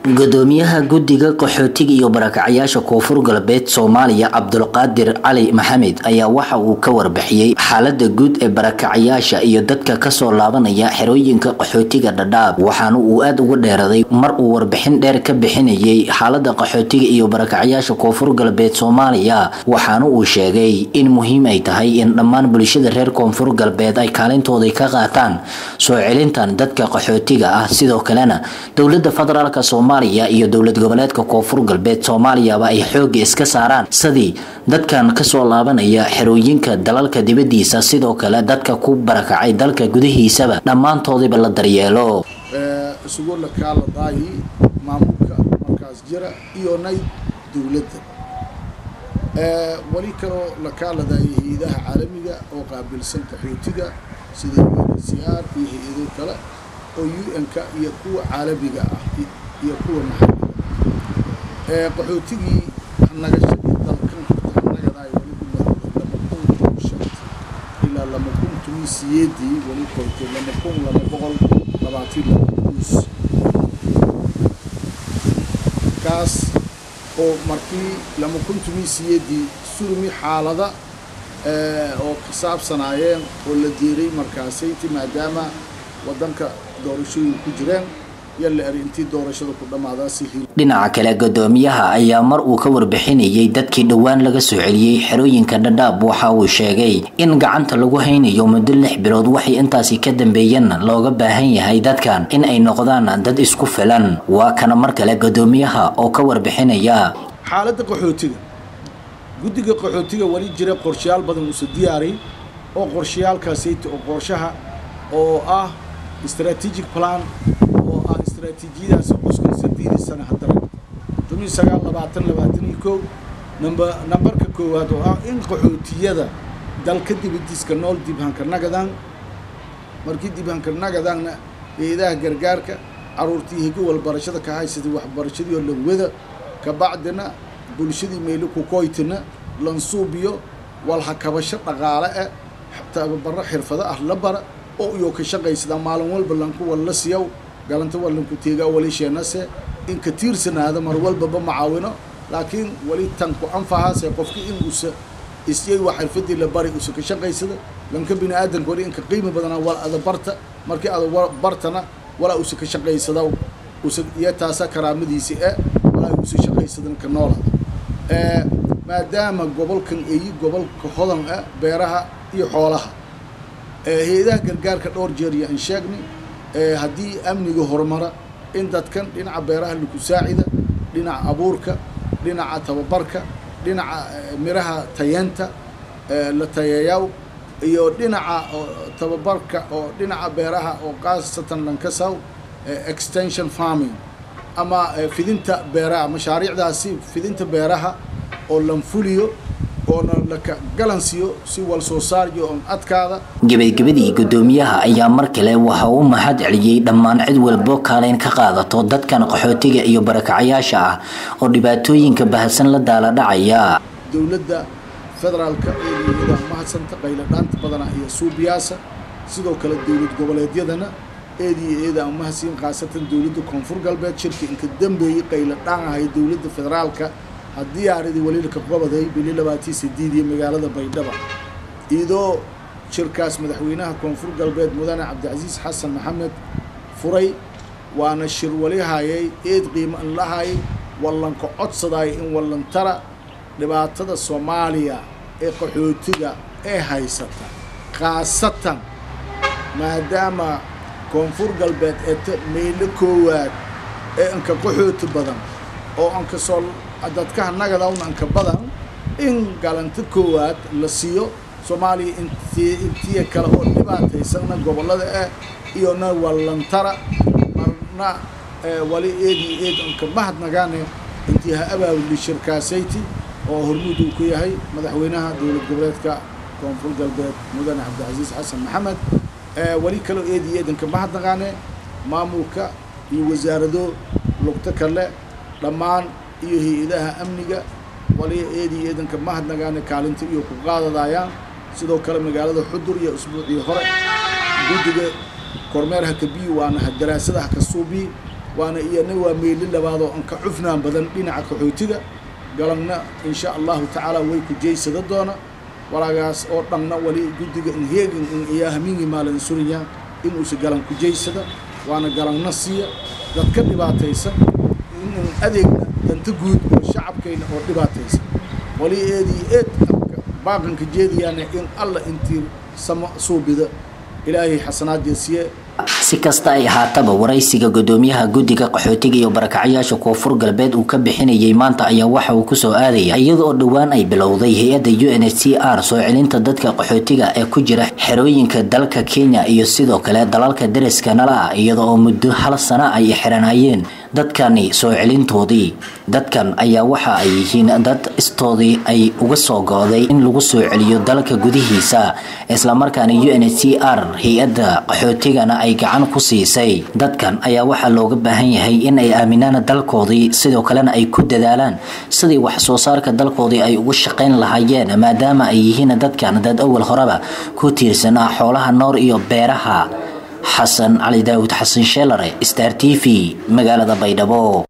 gudoomiyaha guddiga qaxootiga iyo barakacyaasha koonfur galbeed soomaaliya cabdulqaadir cali maxamed ayaa waxa uu ka warbixiyey xaalada guud ee barakacyaasha iyo dadka kasoo laabanaya xerooyinka qaxootiga dhadhaab waxaana uu aada uga dheeraday mar uu warbixin dheer ka bixinayay xaalada qaxootiga iyo barakacyaasha koonfur galbeed soomaaliya waxaana uu sheegay in muhiim ay tahay in dhammaan bulshada reer koonfur galbeed ay kaalintooda ka qaataan soo celintan dadka qaxootiga ah sidoo kalena dowlada federaalk soomaaliya iyo dowlad goboleedka koonfur galbeed soomaaliyaba ay xooga iska saaraan sidii dadkan kasoo laabanaya xerooyinka dalalka dibadiisa sidoo kale dadka ku barakacay dalka gudihiisaba dhammaantoodiba la daryeelo isugu lakaaladaayi maamulka markaas jira iyo nay dowladda weli kaloo lakaaladaaya hay-adaha caalamiga oo qaabilsan qaxootiga sida unhcr iyo hay-ado kale oo un-ka iyo kuwa caalamiga ah iyo kuwa maxalliga qaxootigii nagashadii dalkan nagadaay weli lama kun shanta ilaa lama kun tumi siyeedii weli koytay lama kun lama boqol labaatan laba kuus kaas oo markii lama kun tumi siyeedii surmi xaalada oo ka saabsanaayeen oo la diiray markaasayti maadaama waddanka doorashooyin ku jireen dhinaca kale gudoomiyaha ayaa mar uu ka warbixinayay dadkii dhowaan laga soo celiyey xerooyinka dhadhaab waxa uu sheegay in gacanta lagu haynayo muddo lix bilood waxay intaasi ka dambeeyeen looga baahan yahay dadkan in ay noqdaan dad isku filan waa kana mar kale gudoomiyaha oo ka warbixinaya xaaladda qaxootiga guddiga qaxootiga weli jira qorshayaal badan uusa diyaaray oo qorshayaalkaasayt oo qorshaha oo ah strategic plan oo ah istraatiijiyadaas cuskan sadeedii sana haddana toban sagaal labaatan labaatan iyo kow namba nambarka koowaad oo ah in qaxootiyada dalka dibadiiska nool dibhanka nagadan markii dibhanka nagadanna hay-adaha gargaarka caruurtii higo walbarashada ka haysatay waxbarashadii oo lanwada kabacdina bulshadii meelo kukoytina lansuubiyo walhakabasho dhaqaale eh tababaro xirfado ah la bara oo iyo ka shaqaysadaa maalin walba lanku walla siyaw galanta wallanku teegaa wali sheenase in ka tiirsanaada mar walbaba macaawino laakiin wali tan ku anfahaase qofki in usa isyay waa xirfadii la bari usa ka shaqaysada lanka bini aadanka wali inka qiimi badanaa wal ada barta markii ada bartana walaa usa ka shaqaysada usa iyo taasa karaamadiisi e walaa usa shaqaysadan ka noola maadaama gobolkan eyi gobolka hodan ah beeraha iyo xoolaha hay-adaha gargaarka dhowr jeer iyo aan sheegnay haddii amniga horumara in dadkan dhinaca beeraha laku saacida dhinaca abuurka dhinaca tababarka dhinaca miraha tayeenta la tayeeyaw iyo dhinaca tababarka oo dhinaca beeraha oo khaasatan lankasaw extension farming ama fidinta beeraha mashaariicdaasi fidinta beeraha oo lanfuliyo gebagabadii gudoomiyaha ayaa mar kale waxa uu mahad celiyey dhammaan cid walbo kaaleyn ka qaadato dadkan qaxootiga iyo barakacyaasha ah oo dhibaatooyinka bahasan la daala dhacaya dowladda federaalka eedeeda mahadsanta qayladhaanta badana iyo suubiyaasa sidoo kale dowlad goboleedyadana eediyo eeda mahadsiin khaasatan dowladda koonfur galbeed shirka inka dambeeyey qayladhaan ahay dowladda federaalka haddii aaridii waliilka qabaday bili labaatii sideed iyo magaalada baydhaba iyadoo shirkaas madaxweynaha koonfur galbeed mudane cabdicasiis xasan maxamed furay waana shir wali hayay eed qiimo in la hayay wallanka codsadaay in wallantara dhibaatada soomaaliya ee qaxootiga ee haysata khaasatan maadaama koonfur galbeed eeta meelo koowaad ee anka qaxooti badan oo anka soo dadkaha nagadawna anka badan in galanta koowaad la siiyo soomaaliya intii intiya kale oo dhibaataysanna gobollada ah iyona wallantara marna wali eedii eed anka mahadnagaane intii ha abaabuli shirkaasayti oo hormuud uu ku yahay madaxweynaha dowlad goboleedka koonfur galbeed mudane cabdicasiis xasan maxamed wali kaloo eedii eed anka mahadnagaane maamulka iyo wasaarado lugto kale dhammaan iyo hay-adaha amniga wali eedii eedanka mahadnagaane kaalinta iyo ku qaadadaayaan sidoo kale magaalada xudur iyo usbuucii hore guddiga kormeer hakabiyi waana daraasada haka suubiyi waana iyana waa meeli labaadoo an ka cufnaan badan dhinaca qaxootiga galangna insha allahu tacaala way ku jeysada doona walaagaas oo dhanna wali guddiga inheegin in iyaa hamingi maalin suriya inuusa galan ku jeysada waana galangna siiya dadka dhibaataysan in adeegna danta guud oo shacabkayna oo dhibaataysan wali eedii eed baaqanka jeediyaana in alla intii samo suubida ilaahay xasanaaddeesiye si kasta ay ahaataba waraysiga gudoomiyaha guddiga qaxootiga iyo barakacyaasha koonfur galbeed uu ka bixinayay maanta ayaa waxa uu kusoo aadaya iyada oo dhowaan ay bilowday hay-adda u n h c r soo celinta dadka qaxootiga ee ku jira xerooyinka dalka kenya iyo sidoo kale dalalka deriska nala ah iyada oo muddo hal sana ay xiranayeen dadkani soo celintoodii dadkan ayaa waxa ay yihiin dad istoodii ay uga soo go-day in lagu soo celiyo dalka gudihiisa islamarkaana u n h c r hay-adda qaxootigana ay gacan ku siisay dadkan ayaa waxaa looga baahan yahay in ay aaminaan dalkoodii sidoo kalena ay ku dadaalaan sidii wax soo saarka dalkoodii ay ugu shaqayn lahaayeen maadaama ay yihiin dadkan dad awal horeba ku tiirsan ah xoolaha noor iyo beeraha xasan cali daawud xasan sheelare star t v magaalada baydhabo